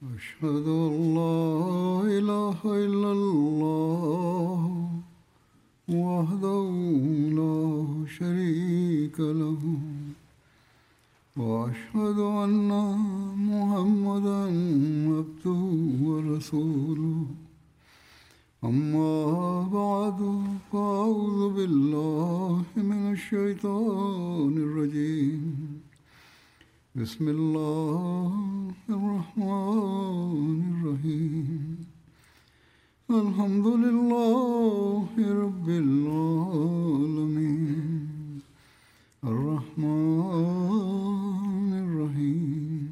أشهد أن لا إله إلا الله وحده لا شريك له وأشهد أن محمدا عبده ورسوله أما بعد فأعوذ بالله من الشيطان الرجيم بسم الله الرحمن الرحيم الحمد لله رب العالمين الرحمن الرحيم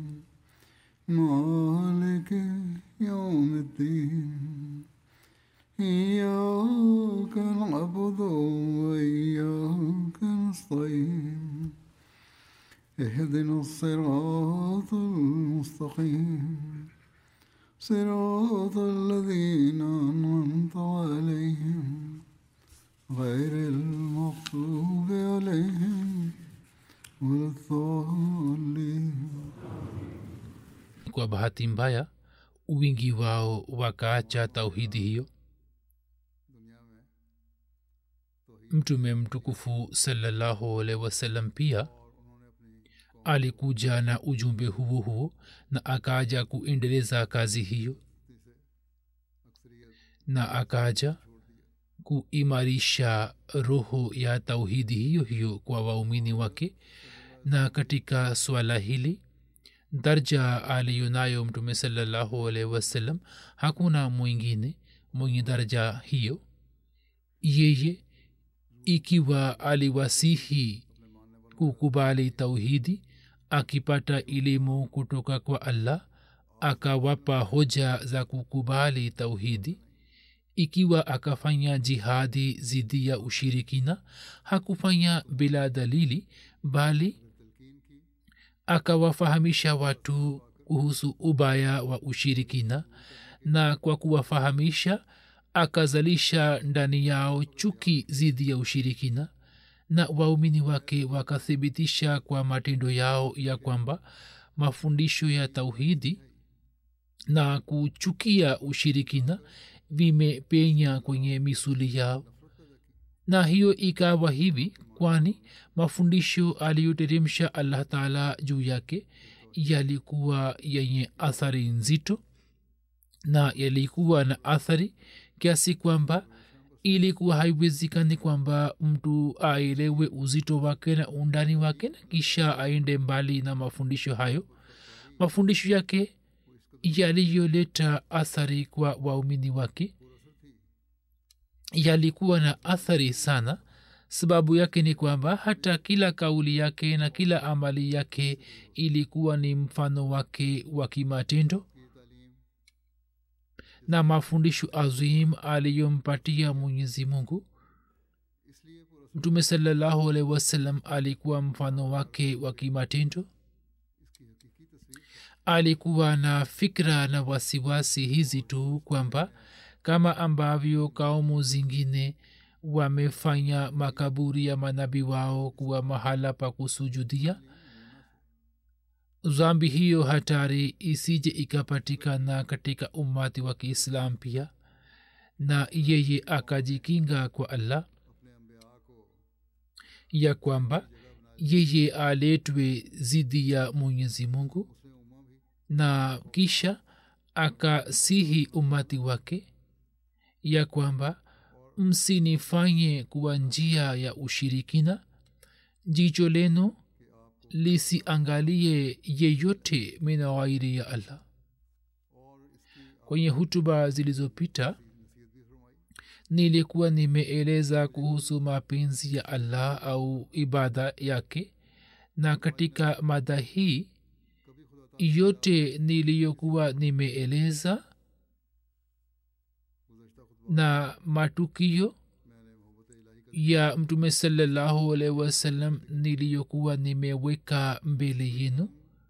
مالك يوم الدين إياك نعبد وإياك نستعين اهدنا الصراط المستقيم صراط الذين أنعمت عليهم غير المغضوب عليهم ولا الضالين kwa bahati mbaya wingi wao wakaacha tauhidi hiyo mtume mtukufu salallahu alaihi wasallam pia alikuja na ujumbe huo huo na akaja kuendeleza kazi hiyo na akaja kuimarisha roho ya tauhidi hiyo hiyo kwa waumini wake na katika swala hili darja aliyonayo mtume salallahu alaihi wasallam hakuna mwingine mwenye daraja hiyo yeye ikiwa aliwasihi kukubali tauhidi akipata elimu kutoka kwa allah akawapa hoja za kukubali tauhidi ikiwa akafanya jihadi zidi ya ushirikina hakufanya bila dalili bali akawafahamisha watu kuhusu ubaya wa ushirikina na kwa kuwafahamisha akazalisha ndani yao chuki zidi ya ushirikina na waumini wake wakathibitisha kwa matendo yao ya kwamba mafundisho ya tauhidi na kuchukia ushirikina vimepenya kwenye misuli yao na hiyo ikawa hivi kwani mafundisho aliyoteremsha allah taala juu yake yalikuwa yenye athari nzito na yalikuwa na athari kiasi kwamba ilikuwa haiwezekani kwamba mtu aelewe uzito wake na undani wake na kisha aende mbali na mafundisho hayo mafundisho yake yaliyoleta athari kwa waumini wake yalikuwa na athari sana sababu yake ni kwamba hata kila kauli yake na kila amali yake ilikuwa ni mfano wake wa kimatendo na mafundisho azim aliyompatia mwenyezi mungu mtume salallahu alaihi wasallam alikuwa mfano wake wa kimatendo alikuwa na fikra na wasiwasi hizi tu kwamba kama ambavyo kaumu zingine wamefanya makaburi ya manabi wao kuwa mahala pa kusujudia zambi hiyo hatari isije ikapatikana katika umati wa kiislam pia na yeye akajikinga kwa allah ya kwamba yeye aletwe zidi ya mwenyezi mungu na kisha akasihi umati wake ya kwamba msinifanye kuwa njia ya ushirikina jicho lenu lisiangalie yeyote mina ghairi ya allah kwenye hutuba zilizopita nilikuwa nimeeleza kuhusu mapenzi ya allah au ibada yake na katika mada hii yote niliyokuwa nimeeleza na matukio ya mtume salallahu alaihi wasallam niliyokuwa nimeweka mbele yenu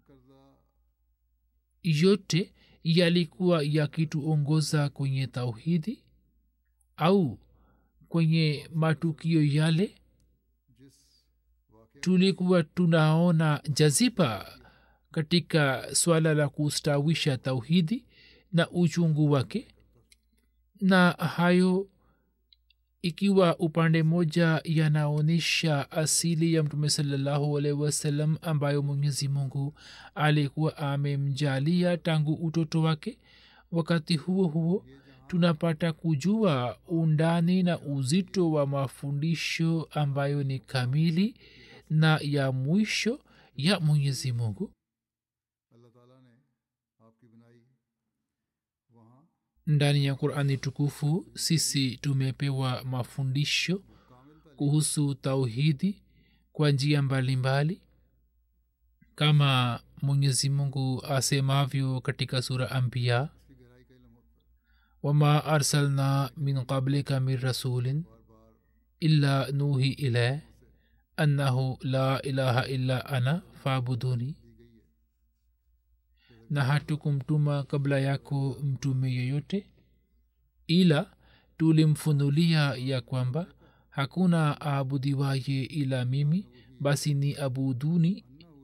yote yalikuwa yakituongoza kwenye tauhidi au kwenye matukio yale tulikuwa tunaona jaziba katika swala la kustawisha tauhidi na uchungu wake na hayo ikiwa upande moja yanaonyesha asili ya mtume salallahu alaihi wasallam ambayo mwenyezi mungu alikuwa amemjalia tangu utoto wake wakati huo huo tunapata kujua undani na uzito wa mafundisho ambayo ni kamili na ya mwisho ya mwenyezi mungu अल्लाह ताला ने आपकी बनाई वहाँ ndani ya qurani tukufu sisi tumepewa mafundisho kuhusu tauhidi kwa njia mbalimbali kama mwenyezi mungu asemavyo katika sura ambiya इसकी गहराई का इल्म होता है wama arsalna min qablika min rasulin illa nuhi ilay annahu la ilaha illa ana fabuduni na hatukumtuma kabla yako mtume yeyote ila tulimfunulia ya kwamba hakuna aabudiwaye ila mimi basi ni abuduni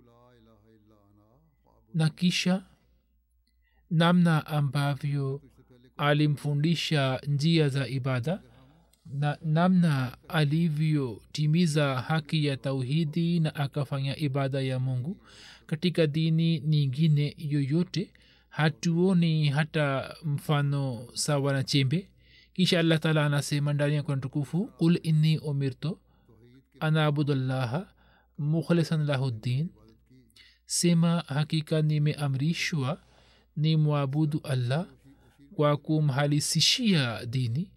na kisha namna ambavyo alimfundisha njia za ibada na namna alivyotimiza haki ya tauhidi na akafanya ibada ya mungu katika dini nyingine yoyote hatuoni hata mfano sawa na chembe kisha allah taala anasema ndani ya kuna tukufu qul inni umirtu ana abudullaha mukhlisan lahu ddin sema hakika nimeamrishwa ni mwabudu allah kwa kumhalisishia dini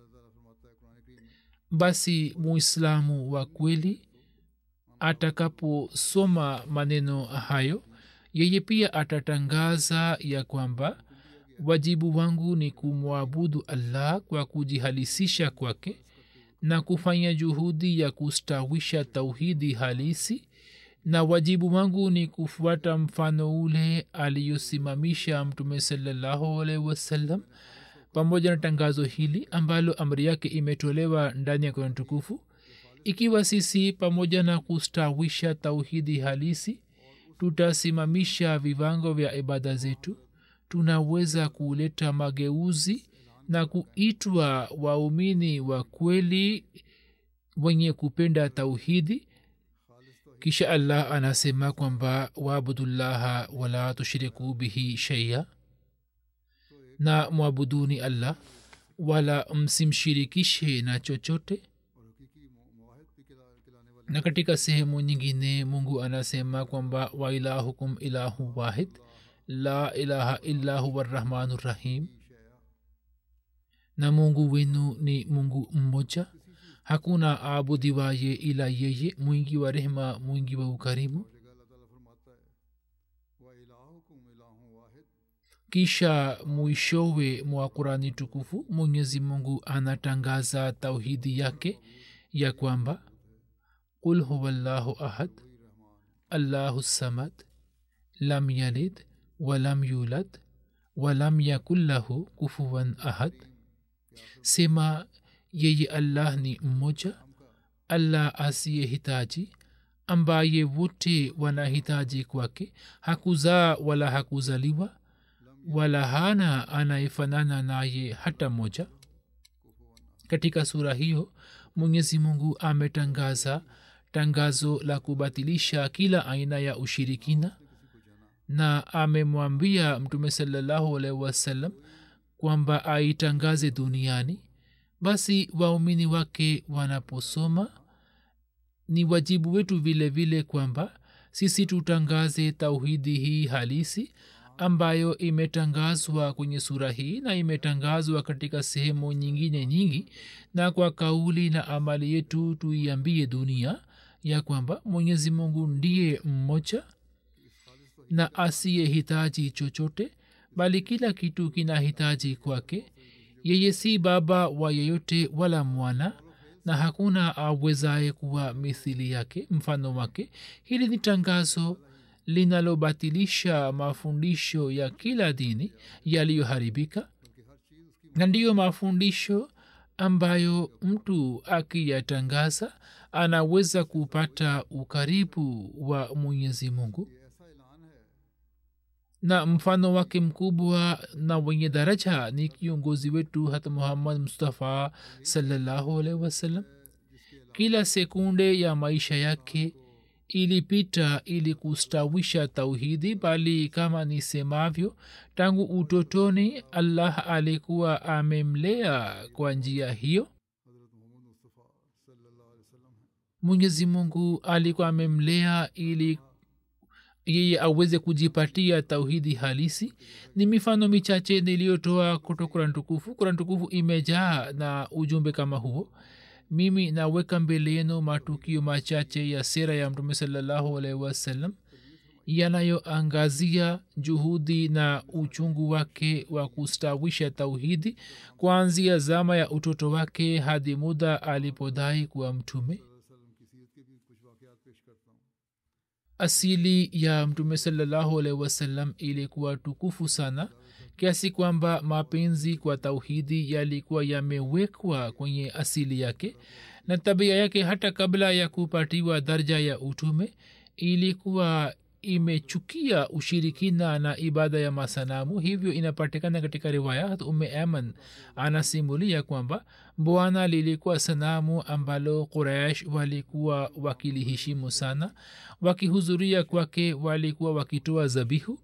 basi muislamu wa kweli atakaposoma maneno hayo yeye pia atatangaza ya kwamba wajibu wangu ni kumwabudu allah kwa kujihalisisha kwake na kufanya juhudi ya kustawisha tauhidi halisi na wajibu wangu ni kufuata mfano ule aliyosimamisha mtume salallahu alaihi wasallam pamoja na tangazo hili ambalo amri yake imetolewa ndani ya kurani tukufu ikiwa sisi pamoja na kustawisha tauhidi halisi tutasimamisha viwango vya ibada zetu tunaweza kuleta mageuzi na kuitwa waumini wa kweli wenye kupenda tauhidi kisha allah anasema kwamba waabudullaha wala tushriku bihi sheia na mwabuduni allah wala msimshirikishe na chochote na katika sehemu nyingine mungu anasema kwamba wailahukum ilahu wahid la ilaha illa huwa rrahmanu rrahim na mungu wenu ni mungu mmoja hakuna aabudiwaye ila yeye mwingi wa rehema mwingi wa ukarimu kisha mwishowe mwa kurani tukufu mwenyezi mungu anatangaza tauhidi yake ya kwamba qul huwa llahu ahad allahu samad lam yalid walam yulad walam yakun lahu kufuwan ahad sema yeye allah ni mmoja allah asiyehitaji ambaye wote wanahitaji kwake hakuzaa wala hakuzaliwa wala hana anayefanana naye hata moja katika sura hiyo mwenyezi mungu ametangaza tangazo la kubatilisha kila aina ya ushirikina na amemwambia mtume salallahu alaihi wasallam kwamba aitangaze duniani basi waumini wake wanaposoma ni wajibu wetu vile vile kwamba sisi tutangaze tauhidi hii halisi ambayo imetangazwa kwenye sura hii na imetangazwa katika sehemu nyingine nyingi na kwa kauli na amali yetu tuiambie dunia ya kwamba mwenyezi mungu ndiye mmoja na asiyehitaji chochote bali kila kitu kinahitaji kwake yeye si baba wa yeyote wala mwana na hakuna awezaye kuwa mithili yake mfano wake hili ni tangazo linalobatilisha mafundisho ya kila dini yaliyoharibika na ndiyo mafundisho ambayo mtu akiyatangaza anaweza kupata ukaribu wa mwenyezi mungu na mfano wake mkubwa na wenye daraja ni kiongozi wetu hata muhammad mustafa salallahu alaihi wasallam kila sekunde ya maisha yake ilipita ili kustawisha tauhidi bali kama nisemavyo tangu utotoni allah alikuwa amemlea kwa njia hiyo हज़रत मोहम्मद मुस्तफ़ा सल्लल्लाहु अलैहि वसल्लम हैं mwenyezi mungu alikuwa amemlea ili yeye aweze kujipatia tauhidi halisi ni mifano michache niliyotoa kutoka kurani tukufu kurani tukufu imejaa na ujumbe kama huo mimi naweka mbele yenu matukio machache ya sera ya mtume salallahu alaihi wasallam yanayoangazia juhudi na uchungu wake wa kustawisha tauhidi kuanzia zama ya utoto wake hadi muda alipodai kuwa mtume वसल्लम की सीरत के भी कुछ वाक़यात पेश करता हूँ asili ya mtume salallahu alaihi wasallam ilikuwa tukufu sana kiasi kwamba mapenzi kwa tauhidi yalikuwa yamewekwa kwenye asili yake na tabia yake hata kabla ya kupatiwa darja ya utume ilikuwa imechukia ushirikina na ibada ya masanamu hivyo inapatikana katika riwaya ume aman anasimulia kwamba bwana lilikuwa sanamu ambalo quraish walikuwa wakiliheshimu sana wakihudhuria kwake walikuwa wakitoa zabihu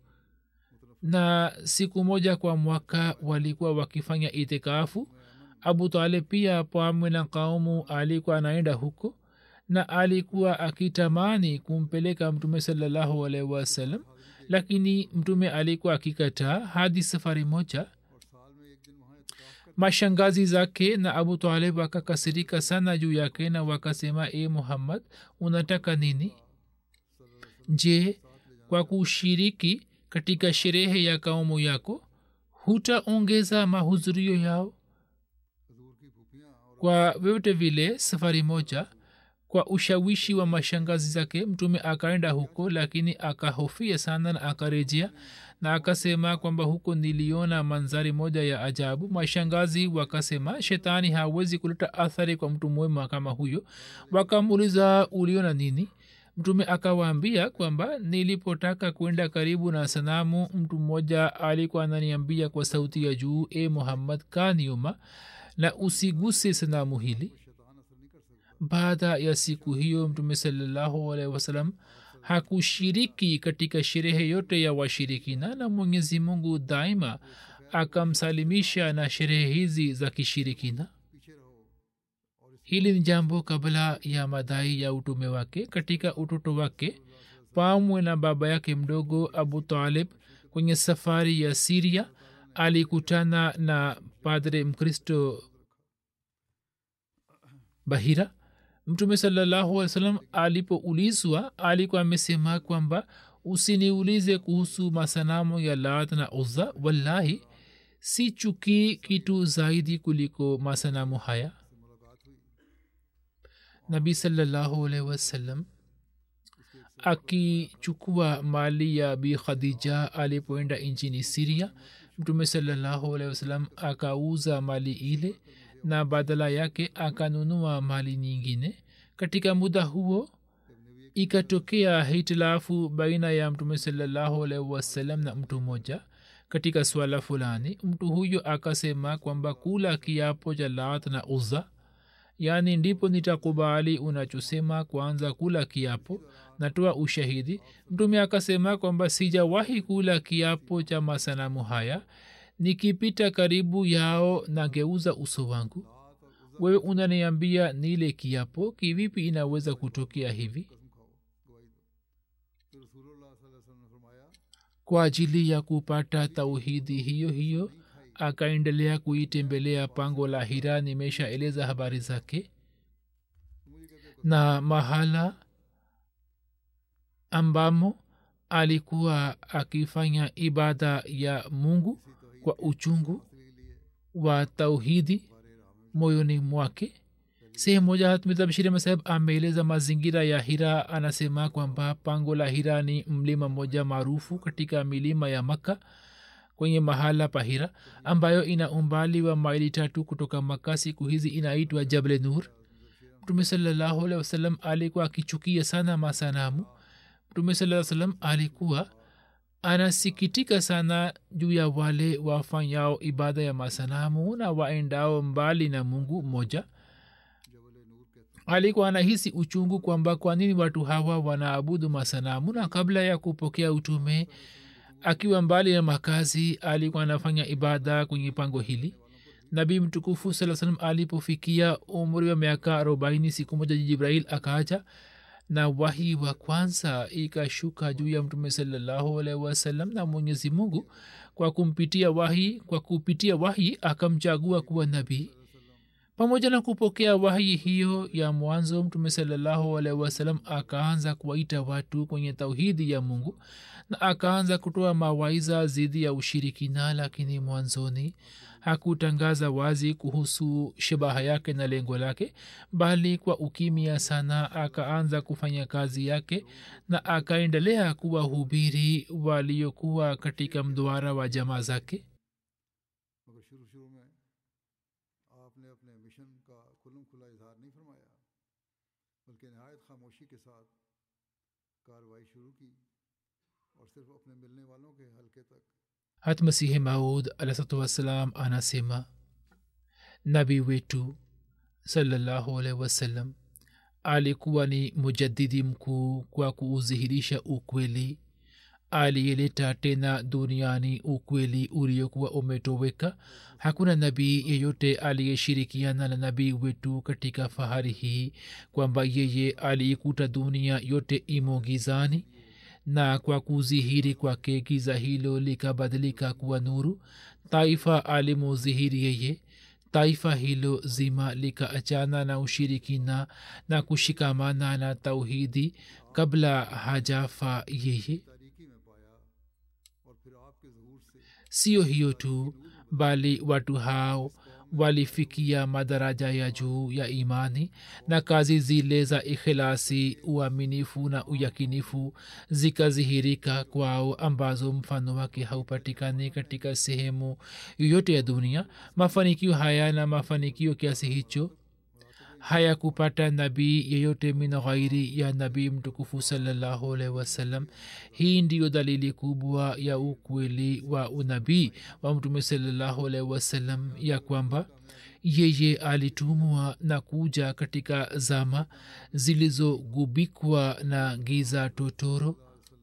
na siku moja kwa mwaka walikuwa wakifanya itikafu abu talib pia pamwe na kaumu alikuwa anaenda huko na alikuwa akitamani kumpeleka mtume salallahu alaihi wasallam lakini mtume alikuwa akikataa hadi safari moja और साल में एक दिन वहाँ इतकाफ कर mashangazi zake na abu talib wakakasirika sana juu yake na wakasema e muhammad unataka nini je kwa kushiriki katika sherehe ya kaumu yako hutaongeza mahudhurio yao हजूर की फूफियाँ और kwa vyote vile safari moja kwa ushawishi wa mashangazi zake mtume akaenda huko lakini akahofia sana na akarejea na akasema kwamba huko niliona manzari moja ya ajabu mashangazi wakasema shetani hawezi kuleta athari kwa mtu mwema kama huyo wakamuuliza uliona nini mtume akawaambia kwamba nilipotaka kwenda karibu na sanamu mtu mmoja alikuwa ananiambia kwa sauti ya juu e muhammad kaa nyuma na usiguse sanamu hili शैतान असर नहीं कर सकता baada ya siku hiyo mtume salallahu alaihi wasalam hakushiriki katika sherehe yote ya washirikina na mwenyezi mungu daima akamsalimisha na sherehe hizi za kishirikina पीछे रहो और इस hili ni jambo kabla ya madai ya utume wake katika utoto wake pamwe na baba yake mdogo abu talib kwenye safari ya siria alikutana na padre mkristo bahira mtume salallahu alih wasallam alipoulizwa alikuwa amesema kwamba usiniulize kuhusu masanamu ya lat na uzza wallahi si chukii kitu zaidi kuliko masanamu haya मुलाकात हुई nabii salallahu alaihi wasallam akichukua mali ya bi khadija alipoenda nchini siria mtume salallahu alaihi wasallam akauza mali ile na badala yake akanunua mali nyingine katika muda huo ikatokea hitilafu baina ya mtume salallahu alaihi wasallam na mtu mmoja katika swala fulani mtu huyo akasema kwamba kula kiapo cha lat na uza yaani ndipo nitakubali unachosema kwanza kula kiapo natoa ushahidi mtume akasema kwamba sijawahi kula kiapo cha masanamu haya nikipita karibu yao nageuza uso wangu wewe unaniambia nile kiapo kivipi inaweza kutokea hivi कसम खाओ गवाही दो तो रसूलुल्लाह सल्लल्लाहु अलैहि वसल्लम ने फरमाया kwa ajili ya kupata tauhidi hiyo hiyo akaendelea kuitembelea pango la hira nimeshaeleza habari zake na mahala ambamo alikuwa akifanya ibada ya mungu kwa uchungu wa tauhidi moyoni mwake sehemu moja hatmitabshiri masaheb ameeleza mazingira ya hira anasema kwamba pango la hira ni mlima mmoja maarufu katika milima ya makka kwenye mahala pa hira ambayo ina umbali wa maili tatu kutoka maka siku hizi inaitwa jable nur mtume salallahu alehi wasallam alikuwa akichukia sana masanamu mtume saa salam alikuwa anasikitika sana juu ya wale wafanyao ibada ya masanamu na waendao mbali na mungu mmoja alikuwa anahisi uchungu kwamba kwa nini watu hawa wanaabudu masanamu na kabla ya kupokea utume akiwa mbali na makazi alikuwa anafanya ibada kwenye pango hili nabii mtukufu saa salam alipofikia umri wa miaka arobaini siku moja jibrahil akaja na wahi wa kwanza ikashuka juu ya mtume salallahu alaihi wasallam na mwenyezi mungu kwa kumpitia wahi kwa kupitia wahi akamchagua kuwa nabii pamoja na kupokea wahi hiyo ya mwanzo mtume salallahu alaihi wasallam akaanza kuwaita watu kwenye tauhidi ya mungu na akaanza kutoa mawaiza dhidi ya ushirikina lakini mwanzoni hakutangaza wazi kuhusu shabaha yake na lengo lake bali kwa ukimya sana akaanza kufanya kazi yake na akaendelea kuwahubiri waliokuwa katika mduara wa jamaa zake मगर शुरू शुरू में आपने अपने मिशन का खुलम खुला इजहार नहीं फरमाया बल्कि नहायत खामोशी के साथ कार्रवाई शुरू की और सिर्फ अपने मिलने वालों के हल्के तक hatmasihi maud alahsatu wassalam anasema nabii wetu salallahu alaihi wasallam alikuwa ni mujadidi mkuu kwa kuudhihirisha ukweli aliyeleta tena duniani ukweli uliokuwa umetoweka hakuna nabii yeyote aliyeshirikiana na nabii wetu katika fahari hii kwamba yeye aliikuta dunia yote imo gizani na kwa kudhihiri kwake giza hilo likabadilika kuwa nuru taifa alimudhihiri yeye taifa hilo zima likaachana na ushirikina na kushikamana na tauhidi kabla hajafa yeye तारीकी में पाया और फिर आपके जहूर से sio hiyo tu bali watu hao walifikia madaraja ya juu ya imani na kazi zile za ikhilasi uaminifu na uyakinifu zikadhihirika kwao ambazo mfano wake haupatikani katika sehemu yoyote ya dunia mafanikio haya na mafanikio kiasi hicho hayakupata nabii yeyote min ghairi ya nabii mtukufu salallahu alaihi wasallam hii ndiyo dalili kubwa ya ukweli wa unabii wa mtume salallahu alaihi wasallam ya kwamba yeye alitumwa na kuja katika zama zilizogubikwa na giza totoro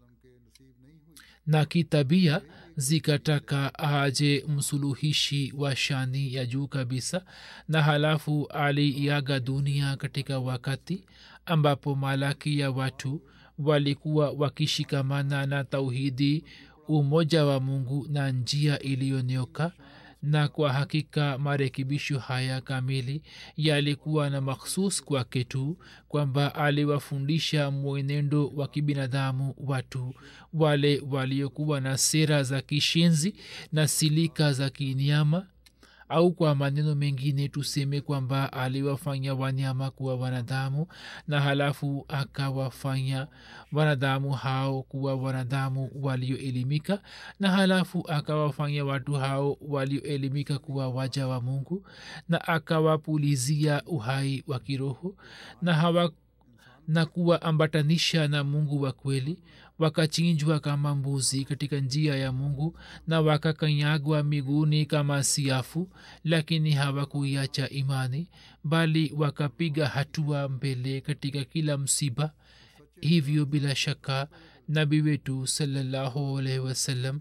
na kitabia zikataka aje msuluhishi wa shani ya juu kabisa na halafu aliiaga dunia katika wakati ambapo malaki ya watu walikuwa wakishikamana na tauhidi umoja wa mungu na njia iliyonyoka na kwa hakika marekebisho haya kamili yalikuwa na makhsus kwake tu kwamba aliwafundisha mwenendo wa kibinadamu watu wale waliokuwa na sera za kishenzi na silika za kinyama au kwa maneno mengine tuseme kwamba aliwafanya wanyama kuwa wanadamu na halafu akawafanya wanadamu hao kuwa wanadamu walioelimika na halafu akawafanya watu hao walioelimika kuwa waja wa mungu na akawapulizia uhai wa kiroho na hawa na kuwaambatanisha na mungu wa kweli wakachinjwa kama mbuzi katika njia ya mungu na wakakanyagwa miguuni kama siafu lakini hawakuiacha imani bali wakapiga hatua mbele katika kila msiba hivyo bila shaka nabi wetu salallahu alaihi wasallam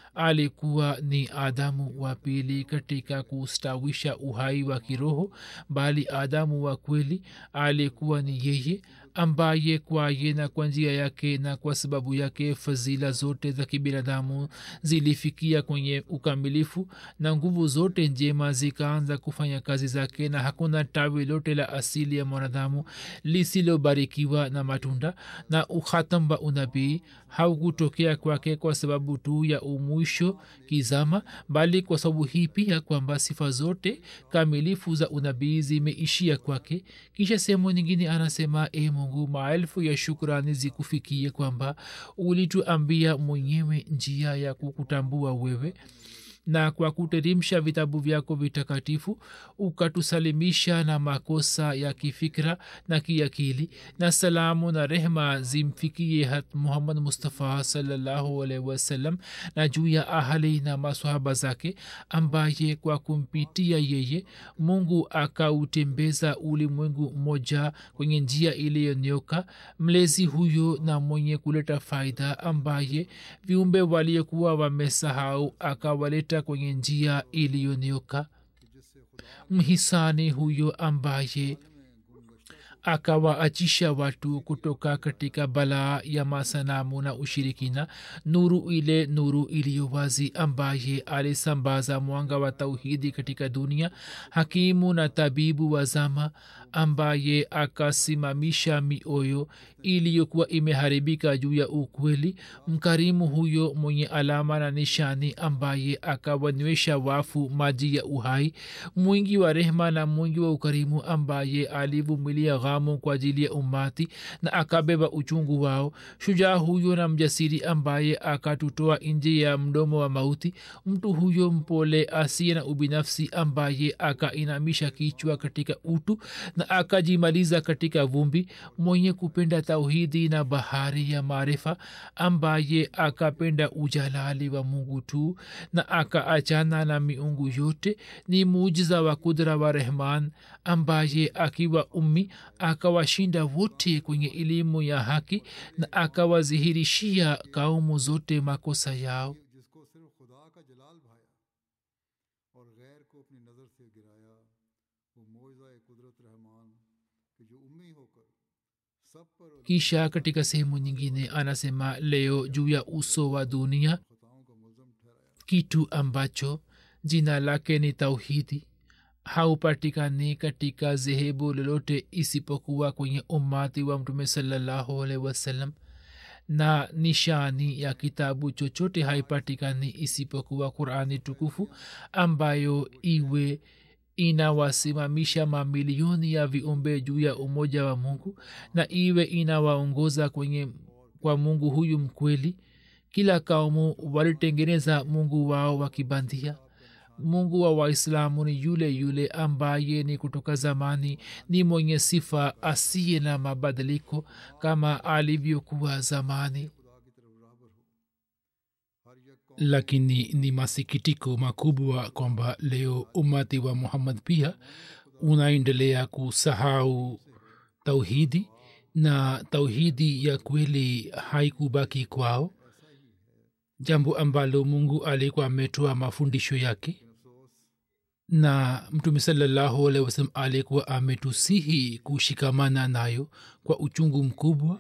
alikuwa ni adamu wa pili katika kustawisha uhai wa kiroho bali adamu wa kweli alikuwa ni yeye ambaye kwaye na kwa njia yake na kwa sababu yake fadhila zote za kibinadamu zilifikia kwenye ukamilifu na nguvu zote njema zikaanza kufanya kazi zake na hakuna tawi lote la asili ya mwanadamu lisilobarikiwa na matunda na ukhatam wa unabii haukutokea kwake kwa sababu tu ya umwisho kizama bali kwa sababu hii pia kwamba sifa zote kamilifu za unabii zimeishia kwake kisha sehemu nyingine anasema e mungu maelfu ya shukrani zikufikie kwamba ulituambia mwenyewe njia ya kukutambua wewe na kwa kuteremsha vitabu vyako vitakatifu ukatusalimisha na makosa ya kifikra na kiakili na salamu na rehma zimfikie hat muhammad mustafa salallahu alaihi wasallam na juu ya ahali na maswahaba zake ambaye kwa kumpitia yeye mungu akautembeza ulimwengu mmoja kwenye njia iliyonyoka mlezi huyo na mwenye kuleta faida ambaye viumbe waliokuwa wamesahau akawaleta kwenye njia iliyonyoka mhisani huyo ambaye akawaachisha watu kutoka katika balaa ya masanamu na ushirikina nuru ile nuru iliyo wazi ambaye alisambaza mwanga wa tauhidi katika dunia hakimu na tabibu wa zama ambaye akasimamisha mioyo iliyokuwa imeharibika juu ya ukweli mkarimu huyo mwenye alama na nishani ambaye akawanywesha wafu maji ya uhai mwingi wa rehma na mwingi wa ukarimu ambaye alivumilia ghamu kwa ajili ya umati na akabeba uchungu wao shujaa huyo na mjasiri ambaye akatutoa nje ya mdomo wa mauti mtu huyo mpole asiye na ubinafsi ambaye akainamisha kichwa katika utu na akajimaliza katika vumbi mwenye kupenda tauhidi na bahari ya maarifa ambaye akapenda ujalali wa mungu tu na akaachana na miungu yote ni muujiza wa kudra wa rehman ambaye akiwa ummi akawashinda wote kwenye elimu ya haki na akawazihirishia kaumu zote makosa yao जिसको सिर्फ खुदा का जलाल भाया और गैर को अपनी नज़र से गिराया वो मोजा कुदरत रहमान कि जो उम्मी होकर सब पर और kisha katika sehemu nyingine anasema leo juu ya uso wa dunia खताओं का मुलजम ठहराया kitu ambacho jina lake ni tauhidi haupatikani katika zehebu lolote isipokuwa kwenye umati wa mtume salallahu alaihi wasallam na nishani ya kitabu chochote haipatikani isipokuwa qurani tukufu ambayo iwe inawasimamisha mamilioni ya viumbe juu ya umoja wa mungu na iwe inawaongoza kwenye kwa mungu huyu mkweli kila kaumu walitengeneza mungu wao wakibandia mungu wa waislamu ni yule yule ambaye ni kutoka zamani ni mwenye sifa asiye na mabadiliko kama alivyokuwa zamani lakini ni masikitiko makubwa kwamba leo umati wa muhammad pia unaendelea kusahau tauhidi na tauhidi ya kweli haikubaki kwao jambo ambalo mungu alikuwa ametoa mafundisho yake na mtume salallahu alehi wasalam alikuwa ametusihi kushikamana nayo kwa uchungu mkubwa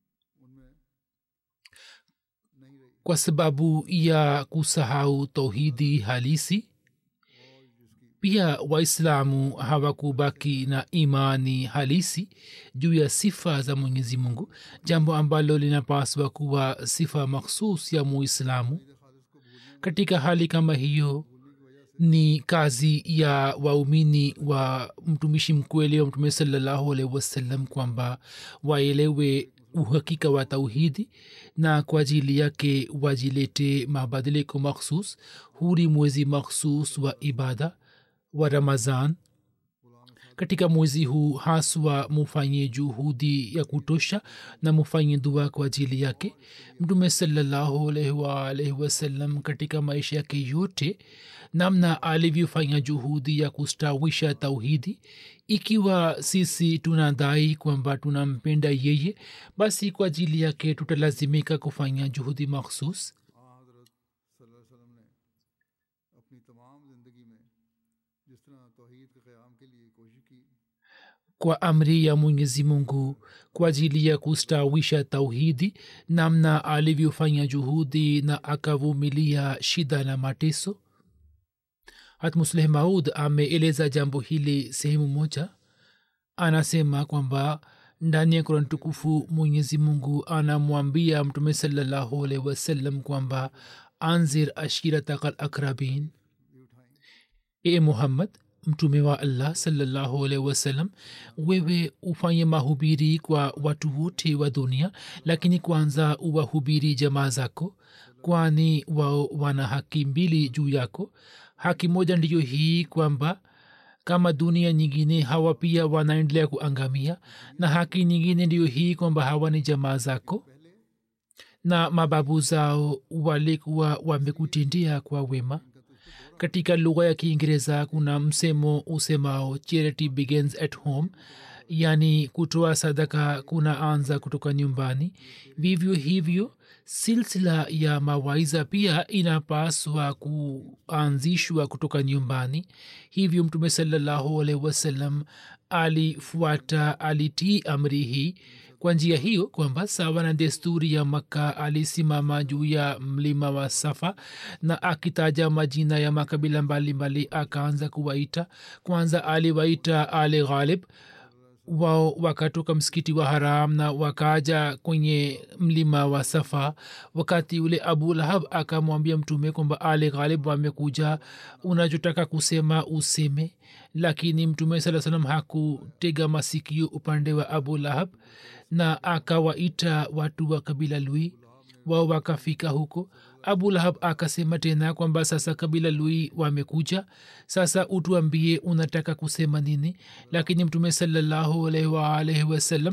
kwa sababu ya kusahau tauhidi halisi pia waislamu hawakubaki na imani halisi juu ya sifa za mwenyezi mungu jambo ambalo linapaswa kuwa sifa makhsus ya muislamu katika hali kama hiyo ni kazi ya waumini wa mtumishi mkweli wa mtume salallahu alaihi wasallam kwamba waelewe uhakika wa tauhidi na kwa ajili yake wajilete mabadiliko makhsus huri mwezi makhsus wa ibada wa ramazan katika mwezi huu haswa mufanye juhudi ya kutosha na mufanye dua kwa ajili yake mtume salallahu alaihi waalaihi wasallam katika maisha yake yote namna alivyofanya juhudi ya kustawisha tauhidi ikiwa sisi tunadai kwamba tunampenda yeye basi kwa ajili yake tutalazimika kufanya juhudi makhsus हाँ हजरत सल्लल्लाहु अलैहि वसल्लम ने अपनी तमाम ज़िंदगी में जिस तरह तोहीद के क़याम के लिए कोशिश की kwa amri ya mwenyezi mungu kwa ajili ya kustawisha tauhidi namna alivyofanya juhudi na akavumilia shida na mateso hatmusleh maud ameeleza jambo hili sehemu moja anasema kwamba ndani ya kurani tukufu mwenyezi mungu anamwambia mtume salallahu alaihi wasallam kwamba anzir ashiratakal akrabin e muhammad mtume wa allah salallahu alaihi wasallam wewe ufanye mahubiri kwa watu wote wa dunia lakini kwanza uwahubiri jamaa zako kwani wao wana haki mbili juu yako haki moja ndiyo hii kwamba kama dunia nyingine hawa pia wanaendelea kuangamia na haki nyingine ndiyo hii kwamba hawa ni jamaa zako na mababu zao walikuwa wamekutendea kwa wema katika lugha ya kiingereza kuna msemo usemao charity begins at home yani kutoa sadaka kuna anza kutoka nyumbani vivyo hivyo silsila ya mawaiza pia inapaswa kuanzishwa kutoka nyumbani hivyo mtume salallahu alaihi wasallam alifuata alitii amri hii kwa njia hiyo kwamba sawa na desturi ya makka alisimama juu ya mlima wa safa na akitaja majina ya makabila mbalimbali akaanza kuwaita kwanza aliwaita ale ghalib wao wakatoka msikiti wa haram na wakaja kwenye mlima wa safa wakati ule abu lahab akamwambia mtume kwamba ale ghalib wamekuja unachotaka kusema useme lakini mtume saa salam hakutega masikio upande wa abu lahab na akawaita watu wa kabila lui wao wakafika huko abu lahab akasema tena kwamba sasa kabila lui wamekuja sasa utuambie unataka kusema nini lakini mtume salallahu alaihi waalaihi wasallam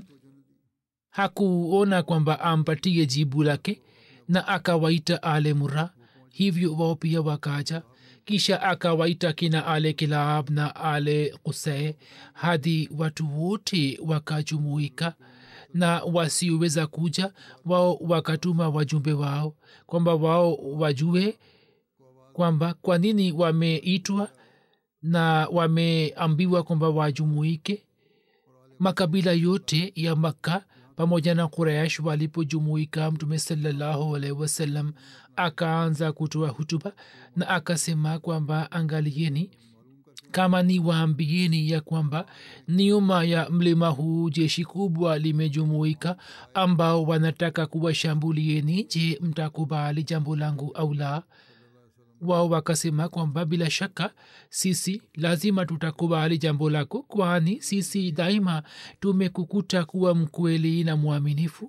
hakuona kwamba ampatie jibu lake na akawaita ale mura hivyo wao pia wakaja kisha akawaita kina ale kilab na ale kusee hadi watu wote wakajumuika na wasioweza kuja wao wakatuma wajumbe wao kwamba wao wajue kwamba kwa nini wameitwa na wameambiwa kwamba wajumuike makabila yote ya makka pamoja na quraish walipojumuika mtume salallahu alaihi wasallam akaanza kutoa hutuba na akasema kwamba angalieni kama ni waambieni ya kwamba nyuma ya mlima huu jeshi kubwa limejumuika ambao wanataka kuwashambulieni je mtakubali jambo langu au la wao wakasema kwamba bila shaka sisi lazima tutakubali jambo lako kwani sisi daima tumekukuta kuwa mkweli na mwaminifu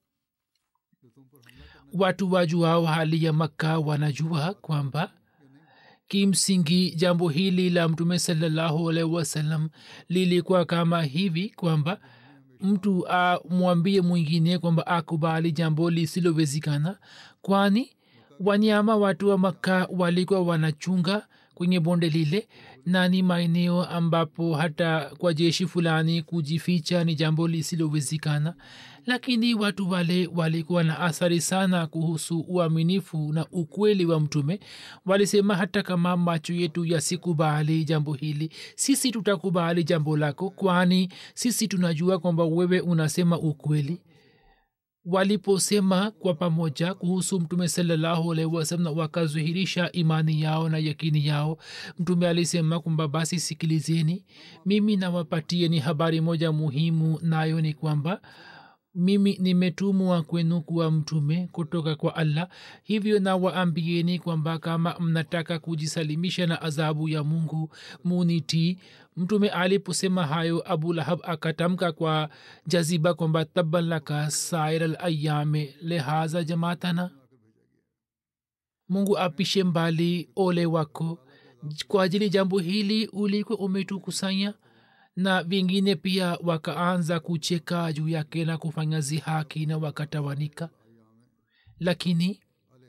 watu wajuao hali ya makka wanajua kwamba kimsingi jambo hili la mtume salallahu alaihi wasallam lilikuwa kama hivi kwamba mtu amwambie mwingine kwamba akubali jambo lisilowezekana kwani wanyama watu wa makka walikuwa wanachunga kwenye bonde lile na ni maeneo ambapo hata kwa jeshi fulani kujificha ni jambo lisilowezekana lakini watu wale walikuwa na athari sana kuhusu uaminifu na ukweli wa mtume walisema hata kama macho yetu yasikubali jambo hili sisi tutakubali jambo lako kwani sisi tunajua kwamba wewe unasema ukweli waliposema kwa pamoja kuhusu mtume salallahu alaihi wasalam wakazuhirisha imani yao na yakini yao mtume alisema kwamba basi sikilizeni mimi nawapatieni habari moja muhimu nayo ni kwamba mimi nimetumwa kwenu kuwa mtume kutoka kwa allah hivyo nawaambieni kwamba kama mnataka kujisalimisha na adhabu ya mungu munitii mtume aliposema hayo abu lahab akatamka kwa jaziba kwamba taban laka sair alayame lehaza jamaatana mungu apishe mbali ole wako kwa ajili jambo hili ulikuwa umetukusanya na vingine pia wakaanza kucheka juu yake na kufanya zihaki na wakatawanika lakini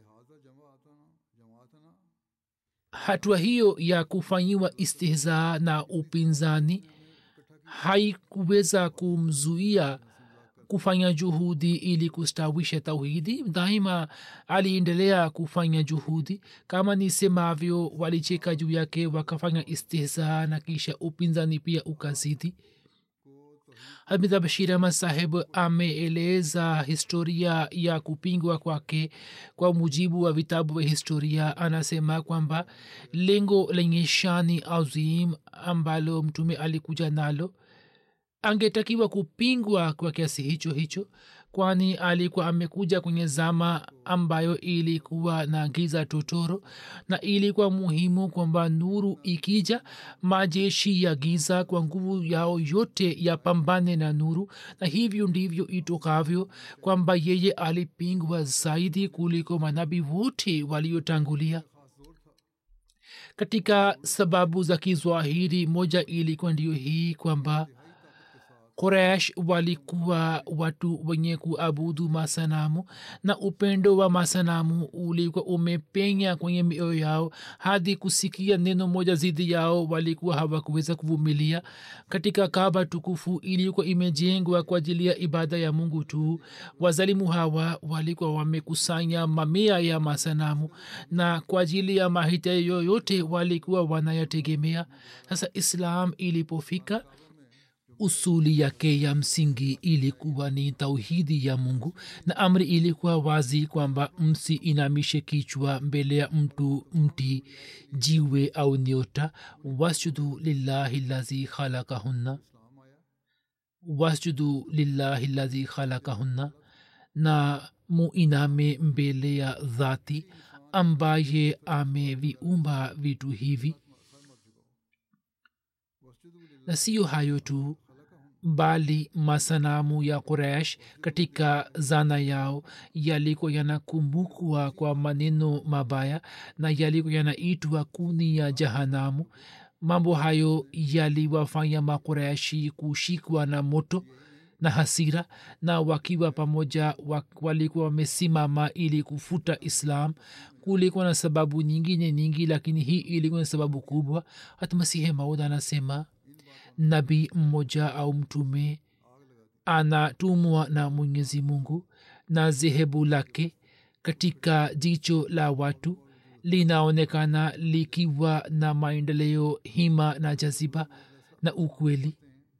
hatua hiyo ya kufanyiwa istihzaa na upinzani haikuweza kumzuia kufanya juhudi ili kustawisha tauhidi daima aliendelea kufanya juhudi kama nisemavyo walicheka juu yake wakafanya istihzaa na kisha upinzani pia ukazidi hamida bashir ahmad saheb ameeleza historia ya kupingwa kwake kwa mujibu wa vitabu vya historia anasema kwamba lengo lenye shani azim ambalo mtume alikuja nalo angetakiwa kupingwa kwa kiasi hicho hicho kwani alikuwa amekuja kwenye zama ambayo ilikuwa na giza totoro na ilikuwa muhimu kwamba nuru ikija majeshi ya giza kwa nguvu yao yote yapambane na nuru na hivyo ndivyo itokavyo kwamba yeye alipingwa zaidi kuliko manabii wote waliotangulia katika sababu za kiswahili moja ilikuwa ndiyo hii kwamba quraish walikuwa watu wenye kuabudu masanamu na upendo wa masanamu ulikuwa umepenya kwenye mioyo yao hadi kusikia neno moja zidi yao walikuwa hawakuweza kuvumilia katika kaba tukufu ilikuwa imejengwa kwa ajili ya ibada ya mungu tu wazalimu hawa walikuwa wamekusanya mamia ya masanamu na kwa ajili ya mahitaji yoyote walikuwa wanayategemea sasa islam ilipofika usuli yake ya msingi ilikuwa ni tauhidi ya mungu na amri ilikuwa wazi kwamba msi inamishe kichwa mbele ya mtu mti jiwe au nyota wasjudu lillahi lazi khalakahunna wasjudu lillahi lazi khalakahunna na muiname mbele ya dhati ambaye ameviumba vitu hivi na siyo hayo tu bali masanamu ya quraish katika zana yao yalikuwa yanakumbukwa kwa maneno mabaya na yalikuwa yanaitwa kuni ya jahanamu mambo hayo yaliwafanya makuraishi kushikwa na moto na hasira na wakiwa pamoja walikuwa wamesimama ili kufuta islam kulikuwa na sababu nyingine nyingi lakini hii ilikuwa na sababu kubwa hata masihe maud anasema nabii mmoja au mtume anatumwa na mwenyezi mungu na zehebu lake katika jicho la watu linaonekana likiwa na maendeleo hima na jaziba na ukweli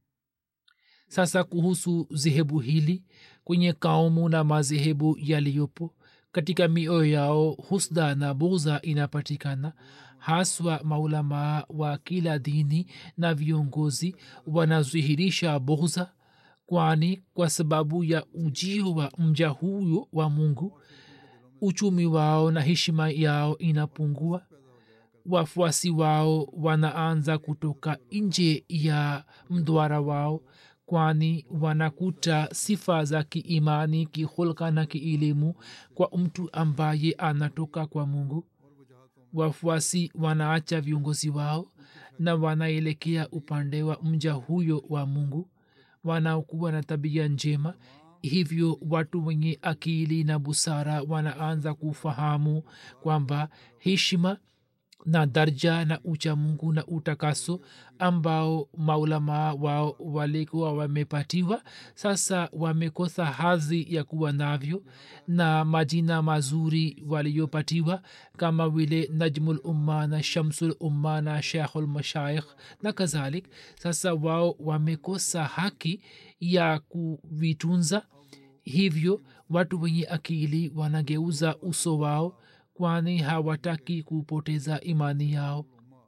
sasa kuhusu zehebu hili kwenye kaumu na madhehebu yaliyopo katika mioyo yao husda na buza inapatikana haswa maulamaa wa kila dini na viongozi wanadhihirisha bughza kwani kwa sababu ya ujio wa mja huyo wa mungu uchumi wao na heshima yao inapungua wafuasi wao wanaanza kutoka nje ya mdwara wao kwani wanakuta sifa za kiimani kihulka na kielimu kwa mtu ambaye anatoka kwa mungu wafuasi wanaacha viongozi wao na wanaelekea upande wa mja huyo wa mungu wanaokuwa na tabia njema hivyo watu wenye akili na busara wanaanza kufahamu kwamba heshima na darja na ucha mungu na utakaso ambao maulamaa wao walikuwa wamepatiwa sasa wamekosa hadhi ya kuwa navyo na majina mazuri waliyopatiwa kama vile najmul umma na shamsul umma na shekhul mashaikh na kadhalik sasa wao wamekosa haki ya kuvitunza hivyo watu wenye akili wanageuza uso wao kwani hawataki kupoteza imani yao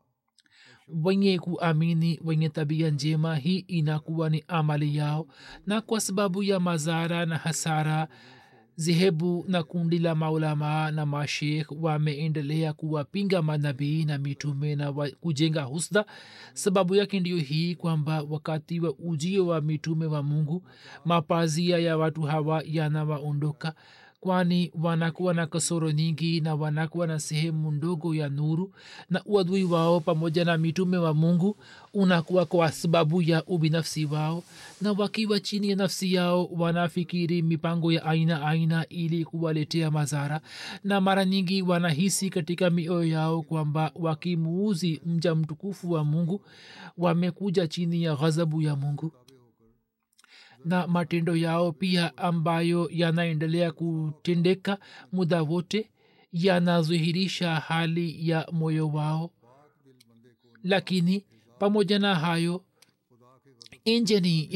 wenye kuamini wenye tabia njema hii inakuwa ni amali yao na kwa sababu ya mazara na hasara zehebu na kundi la maulamaa na mashekh wameendelea kuwapinga manabii na mitume na wa, kujenga husda sababu yake ndiyo hii kwamba wakati wa ujio wa mitume wa mungu mapazia ya watu hawa yanawaondoka kwani wanakuwa na kasoro nyingi na wanakuwa na sehemu ndogo ya nuru na uadui wao pamoja na mitume wa mungu unakuwa kwa sababu ya ubinafsi wao na wakiwa chini ya nafsi yao wanafikiri mipango ya aina aina ili kuwaletea madhara na mara nyingi wanahisi katika mioyo yao kwamba wakimuuzi mja mtukufu wa mungu wamekuja chini ya ghadhabu ya mungu na matendo yao pia ambayo yanaendelea kutendeka muda wote yanadhihirisha hali ya moyo wao lakini pamoja na hayo injeni yenye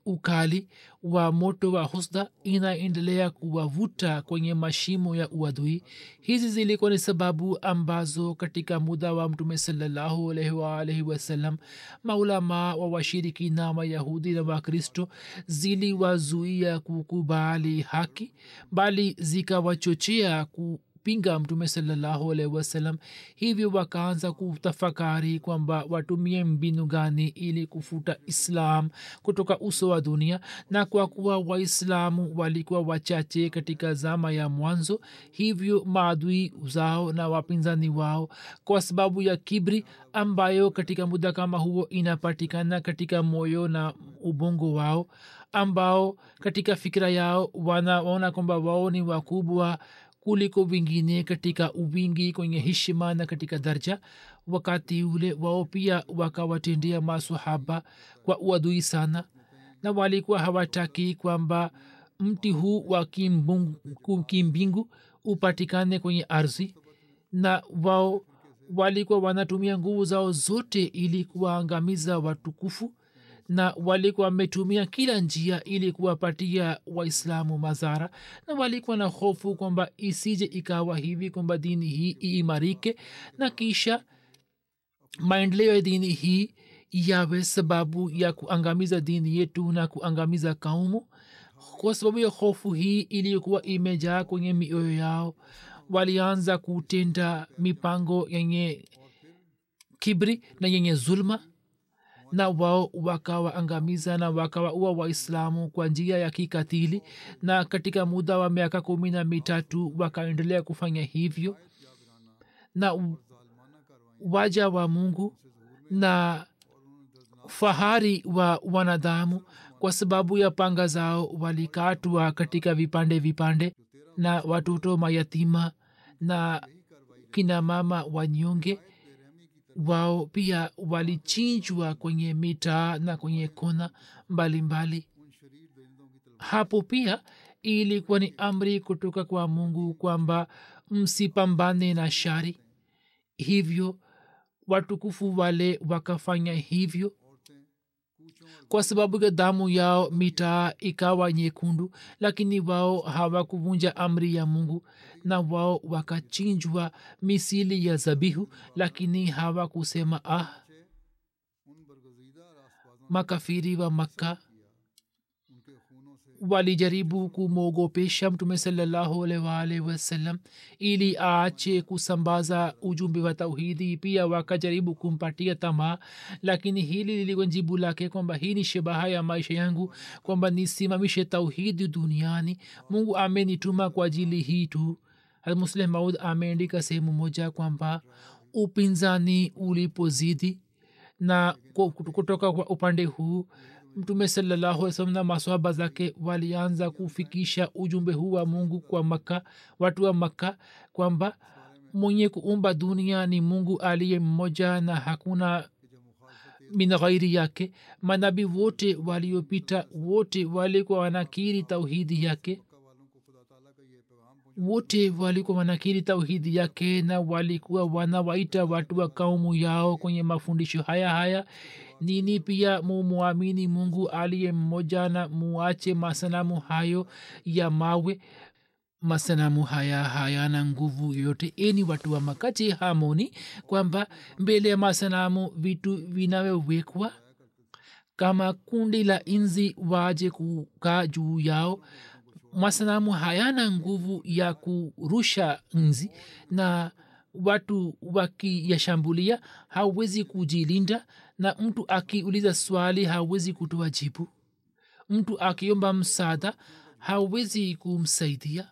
ukali wa moto wa husda inaendelea kuwavuta kwenye mashimo ya uadui hizi zilikuwa ni sababu ambazo katika muda wa mtume salallahu alaihi waalaihi wasallam maulamaa wa washirikina mayahudi na wakristo ziliwazuia kukubali haki bali zikawachochea ku pinga mtume salallahu alaihi wasallam hivyo wakaanza kutafakari kwamba watumie mbinu gani ili kufuta islam kutoka uso wa dunia na kwa kuwa waislamu walikuwa wachache katika zama ya mwanzo hivyo maadui zao na wapinzani wao kwa sababu ya kibri ambayo katika muda kama huo inapatikana katika moyo na ubongo wao ambao katika fikira yao wanaona kwamba wao ni wakubwa kuliko vingine katika uwingi kwenye heshima na katika darja wakati ule wao pia wakawatendea masahaba kwa uadui sana na walikuwa hawataki kwamba mti huu wa kimbingu upatikane ardhi ardhi na wao walikuwa wanatumia nguvu zao zote ili kuwaangamiza watukufu na walikuwa wametumia kila njia ili kuwapatia waislamu madhara na walikuwa na hofu kwamba isije ikawa hivi kwamba dini hii iimarike na kisha maendeleo ya dini hii yawe sababu ya kuangamiza dini yetu na kuangamiza kaumu kwa sababu ya hofu hii iliyokuwa imejaa kwenye mioyo yao walianza kutenda mipango yenye kibri na yenye zulma na wao wakawaangamiza na wakawaua waislamu kwa njia ya kikatili na katika muda wa miaka kumi na mitatu wakaendelea kufanya hivyo na waja wa mungu na fahari wa wanadamu kwa sababu ya panga zao walikatwa katika vipande vipande na watoto mayatima na kina mama wanyonge wao pia walichinjwa kwenye mitaa na kwenye kona mbalimbali hapo pia ilikuwa ni amri kutoka kwa mungu kwamba msipambane na shari hivyo watukufu wale wakafanya hivyo kwa sababu ya damu yao mitaa ikawa nyekundu lakini wao hawakuvunja amri ya mungu na wao wakachinjwa misili ya zabihu lakini hawakusema ah makafiri wa makka walijaribu kumwogopesha mtume salallahu alwalhi wasallam ili aache kusambaza ujumbe wa tauhidi pia wakajaribu kumpatia tamaa lakini hili lilikuwa jibu lake kwamba hii ni shabaha ya maisha yangu kwamba nisimamishe tauhidi duniani mungu amenituma kwa ajili hii tu muslim maud ameandika sehemu moja kwamba upinzani ulipozidi na kutoka kwa upande huu mtume sallahualwasalam na maswahaba zake walianza kufikisha ujumbe huu wa mungu kwa makka watu wa makka kwamba mwenye kuumba dunia ni mungu aliye mmoja na hakuna min ghairi yake manabii wote waliopita wote walikuwa wanakiri tauhidi yake wote walikuwa wanakiri tauhidi yake na walikuwa wanawaita watu wa kaumu yao kwenye mafundisho haya haya nini pia mumwamini mungu aliye mmoja na muache masanamu hayo ya mawe masanamu haya hayana nguvu yoyote eni watu wa makache hamoni kwamba mbele ya masanamu vitu vinavyowekwa kama kundi la inzi waje kukaa juu yao masanamu hayana nguvu ya kurusha nzi na watu wakiyashambulia hawezi kujilinda na mtu akiuliza swali hawezi kutoa jibu mtu akiomba msaada hawezi kumsaidia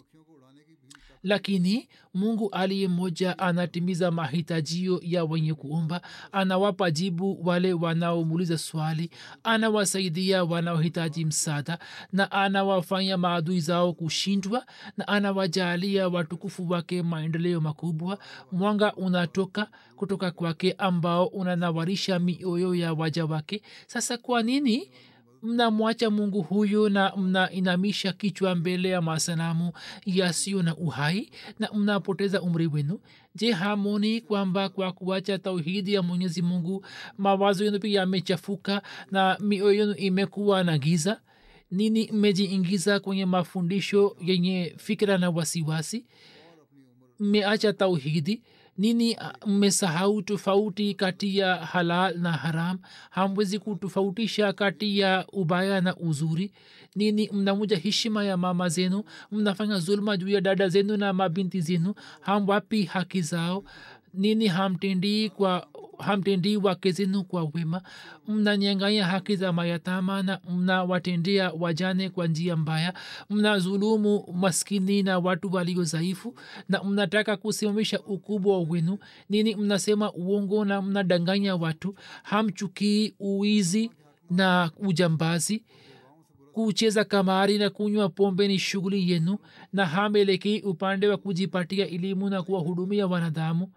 lakini mungu aliye moja anatimiza mahitajio ya wenye kuomba anawapa jibu wale wanaomuuliza swali anawasaidia wanaohitaji msaada na anawafanya maadui zao kushindwa na anawajalia watukufu wake maendeleo makubwa mwanga unatoka kutoka kwake ambao unanawarisha mioyo ya waja wake sasa kwa nini mnamwacha mungu huyo na mnainamisha kichwa mbele ya masanamu yasiyo na uhai na mnapoteza umri wenu je hamoni kwamba kwa kuacha tauhidi ya mwenyezi mungu mawazo yenu pia yamechafuka na mioyo yenu imekuwa na giza nini mmejiingiza kwenye mafundisho yenye fikira na wasiwasi mmeacha tauhidi nini mmesahau tofauti kati ya halal na haram hamwezi kutofautisha kati ya ubaya na uzuri nini mnamuja heshima ya mama zenu mnafanya zulma juu ya dada zenu na mabinti zenu hamwapi haki zao nini hamtendii kwa hamtendii wake zenu kwa wema mnanyanganya haki za mayatama na mnawatendea wajane kwa njia mbaya mnazulumu maskini na watu walio dhaifu na mnataka kusimamisha ukubwa wenu nini mnasema uongo na mnadanganya watu hamchukii uizi na ujambazi kucheza kamari na kunywa pombe ni shughuli yenu na hamelekei upande wa kujipatia elimu na kuwahudumia wanadamu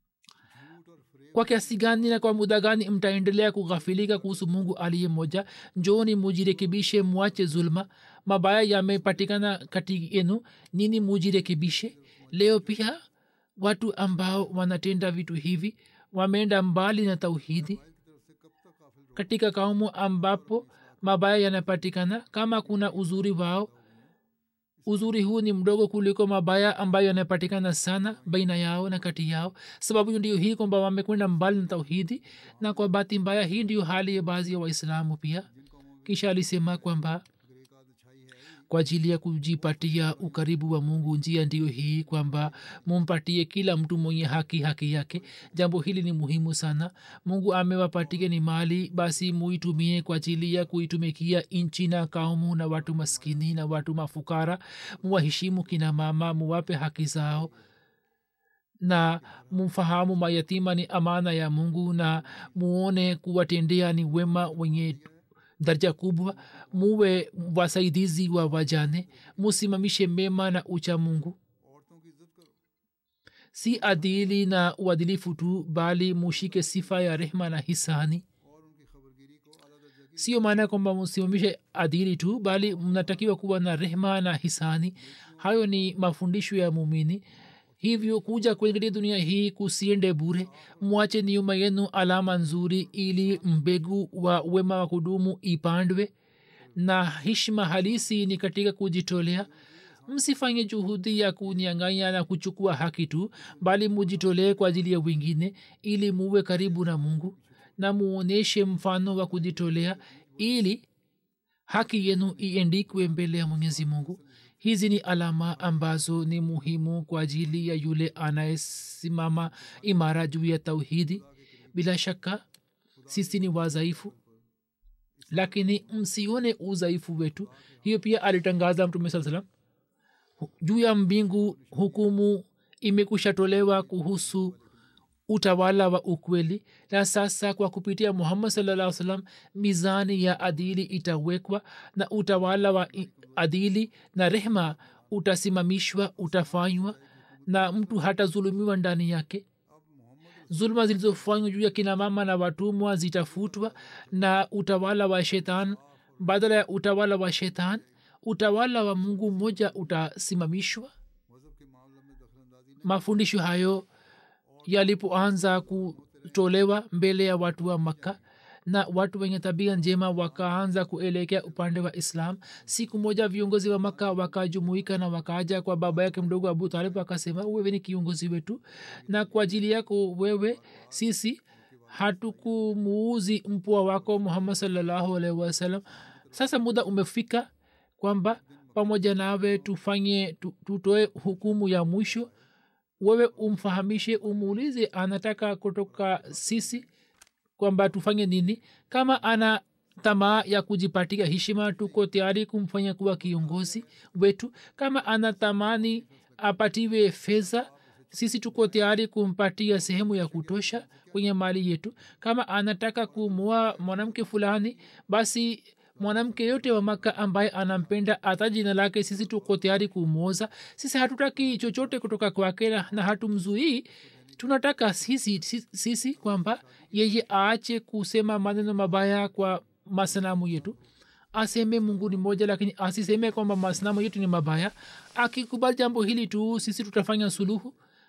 kwa kiasi gani na kwa muda gani mtaendelea kughafilika kuhusu mungu aliye moja njoni mujirekebishe mwache zulma mabaya yamepatikana kati yenu nini mujirekebishe leo pia watu ambao wanatenda vitu hivi wameenda mbali na tauhidi katika kaumu ambapo mabaya yanapatikana kama kuna uzuri wao uzuri huu ni mdogo kuliko mabaya ambayo yanapatikana sana baina yao na kati yao sababu ndio hii kwamba wamekwenda mbali na tauhidi na kwa bahati mbaya hii ndio hali ya baadhi ya waislamu pia kisha alisema kwamba kwa ajili ya kujipatia ukaribu wa mungu njia ndiyo hii kwamba mumpatie kila mtu mwenye haki haki yake jambo hili ni muhimu sana mungu amewapatia ni mali basi muitumie kwa ajili ya kuitumikia nchi na kaumu na watu maskini na watu mafukara muwaheshimu kina mama muwape haki zao na mfahamu mayatima ni amana ya mungu na muone kuwatendea ni wema wenye daraja kubwa muwe wasaidizi wa wajane musimamishe mema na ucha mungu si adili na uadilifu tu bali mushike sifa ya rehma na hisani sio maana kwamba msimamishe adili tu bali mnatakiwa kuwa na rehma na hisani hayo ni mafundisho ya mumini hivyo kuja kwenye dunia hii kusiende bure mwache nyuma yenu alama nzuri ili mbegu wa wema wa kudumu ipandwe na hishma halisi ni katika kujitolea msifanye juhudi ya kunyanganya na kuchukua haki tu bali mujitolee kwa ajili ya wengine ili muwe karibu na mungu na muonyeshe mfano wa kujitolea ili haki yenu iendikwe mbele ya mwenyezi mungu hizi ni alama ambazo ni muhimu kwa ajili ya yule anayesimama imara juu ya tauhidi bila shaka sisi ni wazaifu lakini msione udhaifu wetu hiyo pia alitangaza mtume saa salam juu ya mbingu hukumu imekushatolewa kuhusu utawala wa ukweli na sasa kwa kupitia muhammad salaa salam mizani ya adili itawekwa na utawala wa adili na rehma utasimamishwa utafanywa na mtu hatazulumiwa ndani yake zuluma zilizofanywa juu ya kina mama na watumwa zitafutwa na utawala wa shetani badala ya utawala wa shetani utawala wa mungu mmoja utasimamishwa mafundisho hayo yalipoanza kutolewa mbele ya watu wa makka na watu wenye tabia njema wakaanza kuelekea upande wa islam siku moja viongozi wa maka wakajumuika na wakaja kwa baba yake mdogo abu talib akasema wewe ni kiongozi wetu na kwa ajili yako wewe sisi hatukumuuzi mpwa wako muhammad salllahu alaihi wasallam sasa muda umefika kwamba pamoja nawe tufanye tutoe hukumu ya mwisho wewe umfahamishe umuulize anataka kutoka sisi kwamba tufanye nini kama ana tamaa ya kujipatia heshima tuko tayari kumfanya kuwa kiongozi wetu kama ana tamani apatiwe fedha sisi tuko tayari kumpatia sehemu ya kutosha kwenye mali yetu kama anataka kumua mwanamke fulani basi mwanamke yote wa maka ambaye anampenda hata jina lake sisi tuko tayari kumwoza sisi hatutaki chochote kutoka kwake na hatumzuii tunataka sisi, sisi, sisi kwamba yeye aache kusema maneno mabaya kwa masanamu yetu aseme mungu ni moja lakini asiseme kwamba masanamu yetu ni mabaya akikubali jambo hili tu sisi tutafanya suluhu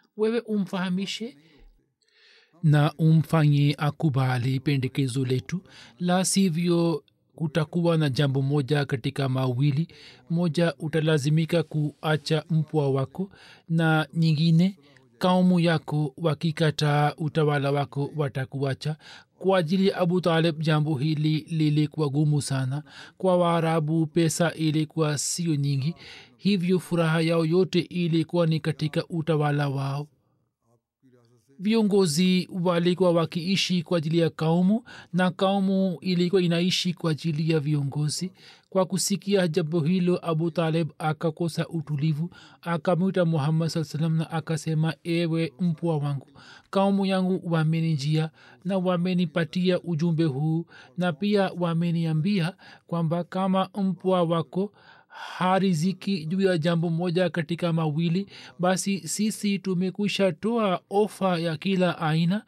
wewe umfahamishe na umfanye akubali pendekezo letu la sivyo kutakuwa na jambo moja katika mawili moja utalazimika kuacha mpwa wako na nyingine kaumu yako wakikataa utawala wako watakuacha kwa ajili ya abu talib jambo hili lilikuwa gumu sana kwa waarabu pesa ilikuwa sio nyingi hivyo furaha yao yote ilikuwa ni katika utawala wao viongozi walikuwa wakiishi kwa ajili ya kaumu na kaumu ilikuwa inaishi kwa ajili ya viongozi kwa kusikia jambo hilo abu talib akakosa utulivu akamwita muhammad saa salam na akasema ewe mpwa wangu kaumu yangu wamenijia na wamenipatia ujumbe huu na pia wameniambia kwamba kama mpwa wako hariziki juu ya jambo moja katika mawili basi sisi tumekwisha toa ofa ya kila aina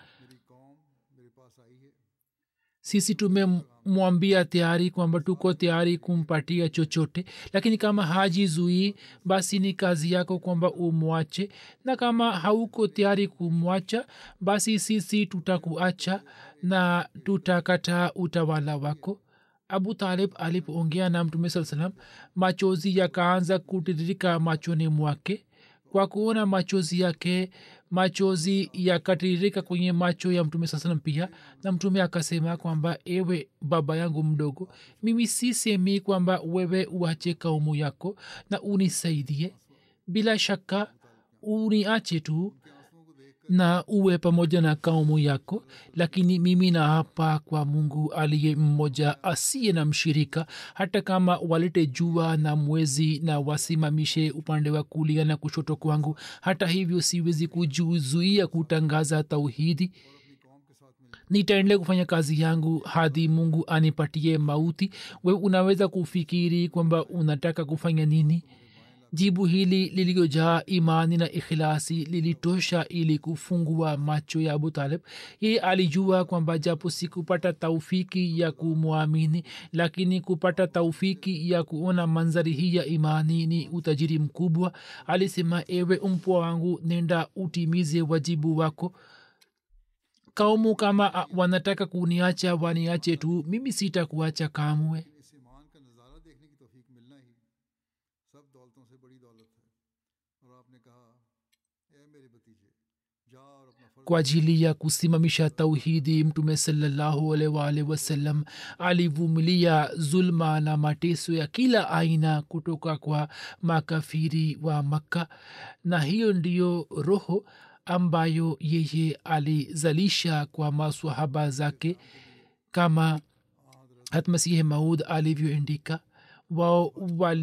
sisi tumemwambia tayari kwamba tuko tayari kumpatia chochote lakini kama hajizuii basi ni kazi yako kwamba umwache na kama hauko tayari kumwacha basi sisi tutakuacha na tutakataa utawala wako abu talib alipoongea na mtume saa salam machozi yakaanza kutiririka machoni mwake kwa kuona machozi yake machozi yakatiririka kwenye macho ya mtume saa salam pia na mtume akasema kwamba ewe baba yangu mdogo mimi sisemi kwamba wewe uache kaumu yako na unisaidie bila shaka uniache tu na uwe pamoja na kaumu yako lakini mimi naapa kwa mungu aliye mmoja asiye na mshirika hata kama walete jua na mwezi na wasimamishe upande wa kulia na kushoto kwangu hata hivyo siwezi kujuzuia kutangaza tauhidi nitaendelea kufanya kazi yangu hadi mungu anipatie mauti we unaweza kufikiri kwamba unataka kufanya nini jibu hili liliyojaa imani na ikhilasi lilitosha ili kufungua macho ya abu talib yeye alijua kwamba japo sikupata taufiki ya kumwamini lakini kupata taufiki ya kuona manzari hii ya imani ni utajiri mkubwa alisema ewe mpwa wangu nenda utimize wajibu wako kaumu kama wanataka kuniacha waniache tu mimi sitakuacha kamwe इस ईमान का नज़ारा देखने की तौफीक मिलना ही सब दौलतों से बड़ी दौलत है और आपने कहा ए मेरे भतीजे जा और अपना फर्ज kwa ajili ya kusimamisha tauhidi mtume salallahu alwalh wasallam alivumilia zulma na mateso ya kila aina kutoka kwa makafiri wa makka na hiyo ndiyo roho ambayo yeye alizalisha kwa maswahaba zake kama hatmasihi maud alivyoandika wao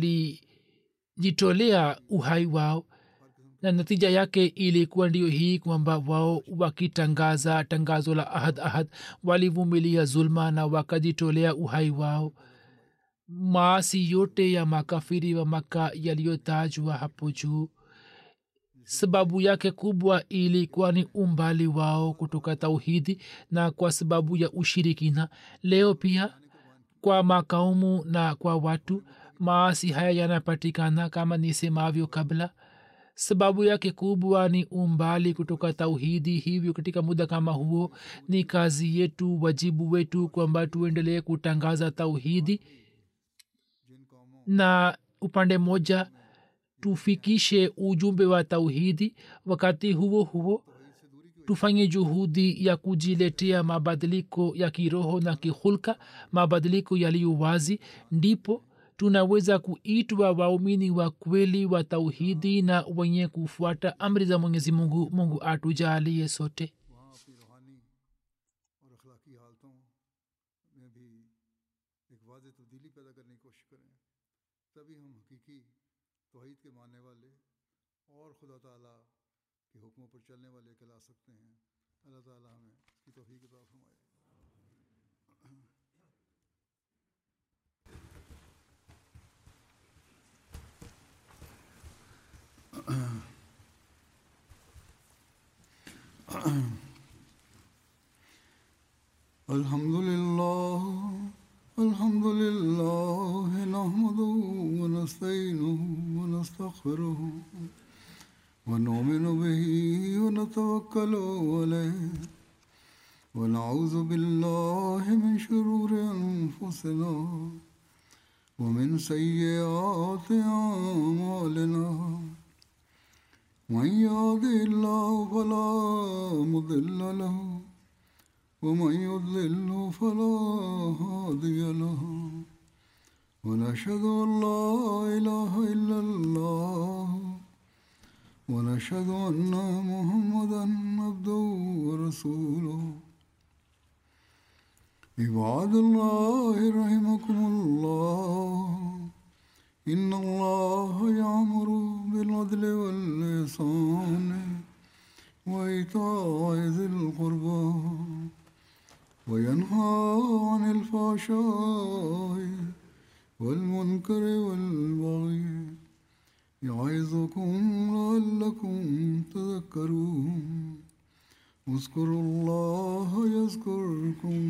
walijitolea uhai wao na natija yake ilikuwa ndio hii kwamba wao wakitangaza tangazo la ahad ahad walivumilia zulma na wakajitolea uhai wao maasi yote ya makafiri wa maka yaliyotajwa hapo juu sababu yake kubwa ilikuwa ni umbali wao kutoka tauhidi na kwa sababu ya ushirikina leo pia kwa makaumu na kwa watu maasi haya yanapatikana kama nisemavyo kabla sababu yake kubwa ni umbali kutoka tauhidi hivyo katika muda kama huo ni kazi yetu wajibu wetu kwamba tuendelee kutangaza tauhidi na upande mmoja tufikishe ujumbe wa tauhidi wakati huo huo tufanye juhudi ya kujiletea mabadiliko ya kiroho na kihulka mabadiliko yaliyo wazi ndipo tunaweza kuitwa waumini wa kweli wa tauhidi na wenye kufuata amri za mwenyezi mungu mungu atujalie sote वहाँ अपनी रूहानी और अखलाकी हालतों में भी एक वाज तब्दीली पैदा करने की कोशिश करें तभी हम हकीकी तोहहीद के मानने वाले और खुदा ताला के हुक्मों पर चलने वाले कहला सकते हैं अल्लाह ताला हमें इसकी तोफ़ी अता फरमाए الحمد لله الحمد لله نحمده ونستعينه ونستغفره ونؤمن به فتوكلوا عليه ونعوذ بالله من شرور أنفسنا ومن سيئات أعمالنا من يهده الله فلا مضل له ومن يضلل فلا هادي له ونشهد أن لا إله إلا الله ونشهد أن محمدا عبده ورسوله عباد الله رحمكم الله إن الله يأمر بالعدل والإحسان وإيتاء ذي القربى وينهى عن الفحشاء والمنكر والبغي يعظكم لعلكم تذكرون اذكروا الله يذكركم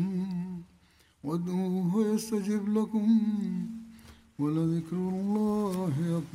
وادعوه يستجب لكم ولذكر الله أكبر